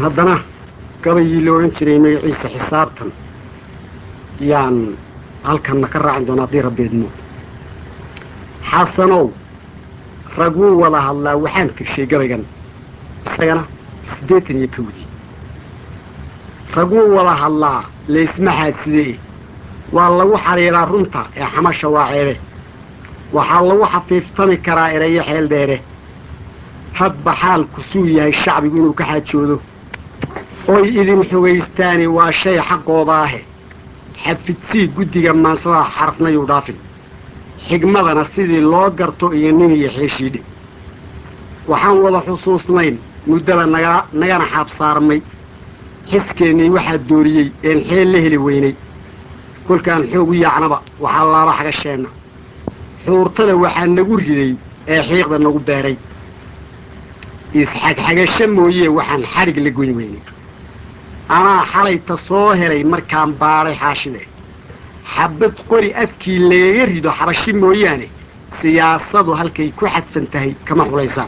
haddana gabayii la odhan jiray magaciisa xisaabtan yaan halkanna ka raacin doona haddii rabbeedmo xasanow rag wuu wada hadlaa waxaan tirshay gabaygan isagana siddeetan iyo kowdii rag wuu wada hadlaa laysma xaadsidee waa lagu xadhiidhaa runta ee xamasha waa ceebe waxaa lagu xafiiftami karaa erayo xeel dheere hadba xaalku suu yahay shacbigu inuu ka xaajoodo oy idin xogaystaani waa shay xaqooda ahe xafidsii guddiga maansada xarafnayuu dhaafin xigmadana sidii loo garto iyo nin iyo xeeshiidhe waxaan wada xusuusnayn muddaba naga nagana xaabsaarmay xiskeennii waxaa dooriyey een xeel la heli weynay kolkaan xoog u yaacnaba waxaa laaba xagasheenna xuurtada waxaa nagu riday ee xiiqda nagu beeray isxagxagasho mooyee waxaan xadhig la goyn weynay anaa xalayta soo helay markaan baadhay xaashide xabad qori afkii lagaga rido xabashi mooyaane siyaasadu halkay ku xadfan tahay kama xulaysaan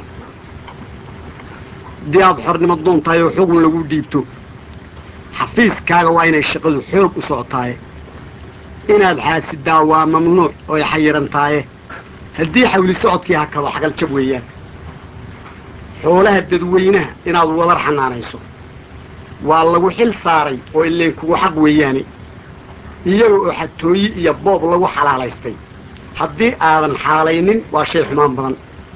haddii aad xornimo doon tahay oo xugun lagu dhiibto xafiiskaaga waa inay shaqadu xoog u socotaaye inaad xaasidaa waa mamnuuc ooy xayiran taaye haddii xawli socodkii hakado xagal jab weeyaan xoolaha dadweynaha inaad wadar xanaanayso waa lagu xil saaray oo ileen kugu xaq weeyaane iyaga oo xatooyi iyo boob lagu xalaalaystay haddii aadan xaalaynin waa shay xumaan badan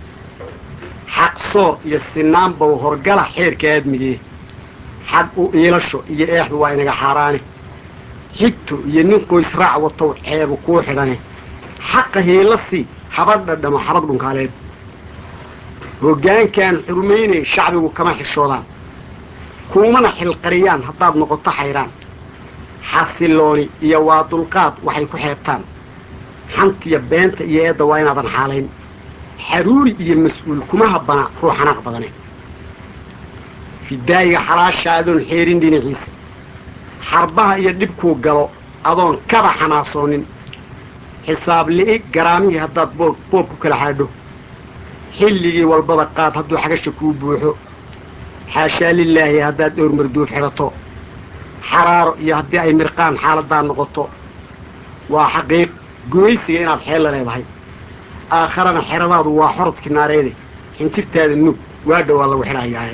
xaq soor iyo sinaanbow horgala xeerka aadmigee xag u iilasho iyo eexdu waa inaga xaaraane xigto iyo nin qoys raac watow ceebu kuu xidhane xaqa hiilasii habadha dhamo xabad dhunkaaleed hoggaankaan xurmaynay shacbigu kama xishoodaan kuumana xilqariyaan haddaad noqoto xayraan xasilooni iyo waa dulqaad waxay ku xeebtaan xantiya beenta iyo eedda waa inaadan xaalayn xaruuri iyo mas-uul kuma habbana ruux xanaaq badane fidaayiga xalaasha adoon xeerin dhinaciisa xarbaha iyo dhibkuu galo adoon kaba xanaasoonin xisaab li'i garaamihii haddaad boob boob ku kala xaadho xilligii walbaba qaad hadduu xagasha kuu buuxo xaashaa lilaahi haddaad dhowr marduuf xidhato xaraaro iyo haddii ay mirqaan xaaladdaa noqoto waa xaqiiq gumaysiga inaad xeel la leedahay aakharana xeradaadu waa xorodkii naareede xinjirtaada nuug waa dhowaa lagu xidhayaaye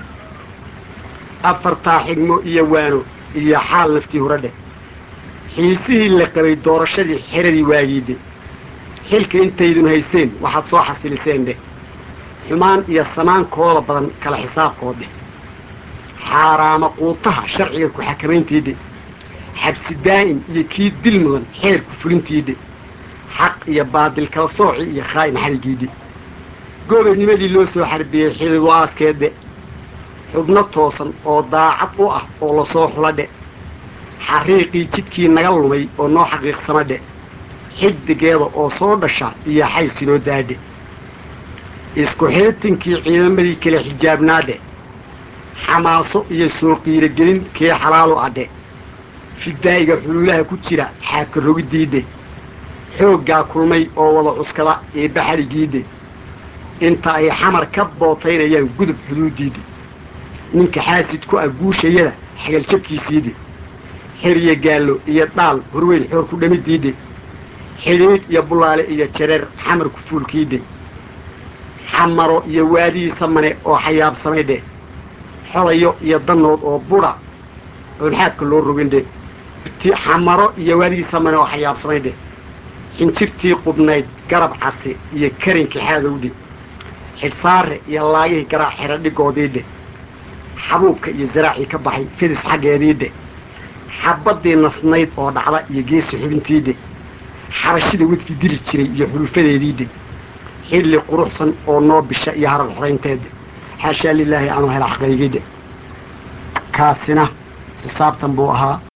afartaa xigmo iyo waano iyo xaal naftii huradhe xiisihii la qabay doorashadii xeradii waagiidhe xilka intaydun hayseen waxaad soo xasiliseen dheh xumaan iyo samaankooda badan kala xisaabkood dheh xaaraama quutaha sharciga ku xakamayntiidhe xabsi daa'im iyo kii dil mudan xeerku fulintiidhe xaq iyo baadil kala sooci iyo khaa'in xarigiidhe goobanimadii loo soo xarbiyey xidigu aaskeedhe xubno toosan oo daacad u ah oo lasoo xuladhe xariiqii jidkii naga lumay oo noo xaqiiqsamadhe xiddigeeda oo soo dhasha iyo xaysinoo daadhe isku xeetinkii ciidamadii kala xijaabnaadhe xamaaso iyo soo qiirogelin kii xalaalu adhe fidaa'iga xuluulaha ku jira xaaka rogidiidhe xooggaa kulmay oo wada cuskada ee baxarigiidhe inta ay xamar ka bootaynayaan gudub xuduudiidhe ninka xaasid ku ah guushayada xagaljabkiisiidhe xeriyo gaallo iyo dhaal horweyn xoor ku dhamidiidhe xidhiidh iyo bulaale iyo jareer xamarku fuulkiidhe xamaro iyo waadihiisa mane oo xayaabsamaydhe xodayo iyo danood oo budha oon xaadka loo rogindhe xamaro iyo waadihiisa mane oo xayaabsamaydhe xinjirtii qubnayd garab casi iyo karinkii xaadowdhe xidhsaare iyo laagihii garaac xera dhigoodiidhe xabuubka iyo zaraacii ka baxay fidis xaggeediidhe xabaddii nasnayd oo dhacda iyo geesi xubintiidhe xabashida wedkii diri jiray iyo xulufadeediidhe xilli quruxsan oo noo bisha iyo harar xoraynteedhe xaashaa lilaahi anuu hela xaqaygidhe kaasina xisaabtan buu ahaa